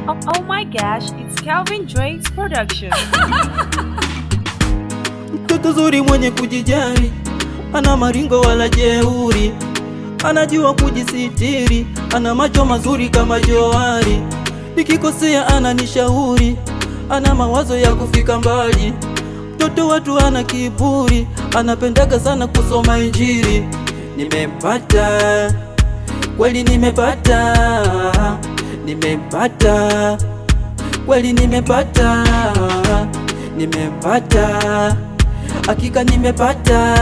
Oh, oh my gosh, it's Calvin Drake's production. Mtoto zuri mwenye kujijali, ana maringo wala jeuri, anajua kujisitiri, ana macho mazuri kama johari. Nikikosea ananishauri, ana mawazo ya kufika mbali. Mtoto watu ana kiburi, anapendaga sana kusoma Injili. Nimempata kweli, nimepata, nimempata kweli, nimepata, nimempata hakika nimepata,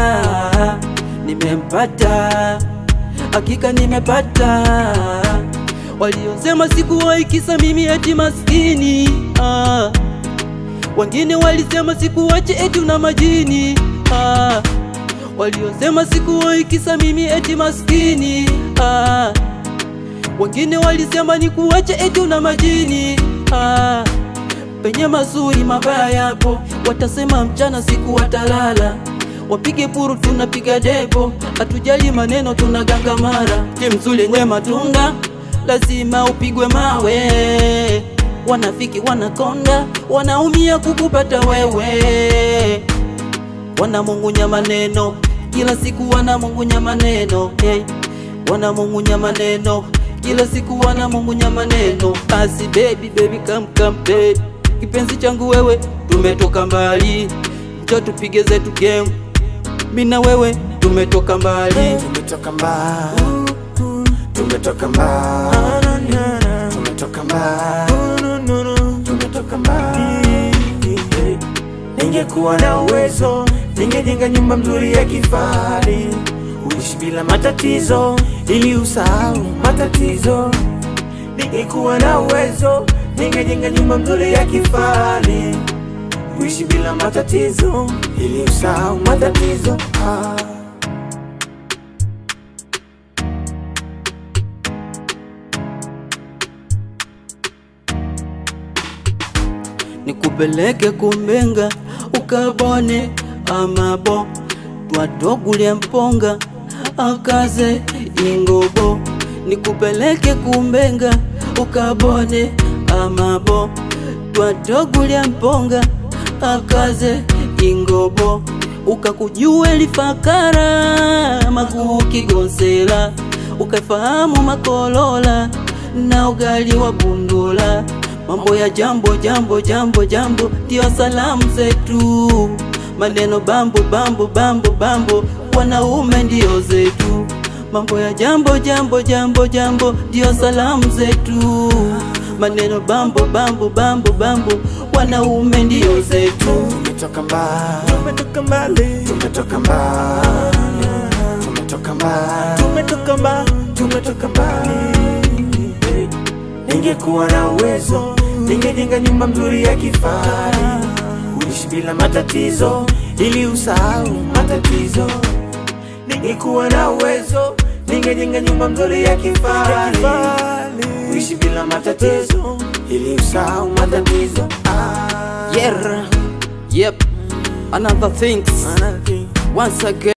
nimempata, hakika nimepata. Waliosema sikuwahi kisa mimi eti maskini ah. Wengine walisema sikuwache eti una majini ah. Waliosema sikuwahi kisa mimi eti maskini ah. Wengine walisema nikuache eti una majini ah. Penye mazuri mabaya yapo, watasema mchana siku watalala. Wapige puru tunapiga debo, hatujali maneno tunagangamara. Je, mzuri wenye matunda lazima upigwe mawe. Wanafiki wanakonda, wanaumia kukupata wewe. Wanamung'unya maneno kila siku, wanamung'unya maneno hey. Wanamung'unya maneno kila siku, wanamung'unya maneno. Basi baby baby, come come baby kipenzi changu wewe, tumetoka mbali, njoo tupige zetu game, mimi na wewe tumetoka mbali. Tumetoka mbali, tumetoka mbali, tumetoka mbali, tumetoka mbali. Ningekuwa na uwezo, ningejenga nyumba mzuri ya kifahari, uishi bila matatizo, ili usahau matatizo. Ningekuwa na uwezo, ningejenga nyumba mzuri ya kifahari, uishi bila matatizo, ili usahau matatizo. Ah. nikupeleke kumbenga ukabone amabo twatogulya mponga akaze ingobo nikupeleke kumbenga ukabone amabo twatogulya mponga akaze ingobo ukakujue lifakara maguu kigonsela ukafahamu makolola na ugali wa bundula mambo ya jambo jambo jambo jambo ndio salamu zetu maneno bambo bambo bambo bambo wanaume ndio zetu mambo ya jambo jambo jambo jambo ndio salamu zetu maneno bambo bambo bambo bambo wanaume ndio zetu Tumetoka mbali, tumetoka mbali, tumetoka mbali, tumetoka mbali, tumetoka mbali, tumetoka mbali. Ningekuwa na uwezo, ningejenga nyumba mzuri ya kifahari, uishi bila matatizo, ili usahau matatizo. Ningekuwa na uwezo, ningejenga nyumba mzuri ya kifahari, uishi bila matatizo, ili usahau matatizo. Ah. yeah yep another things Another thing. once again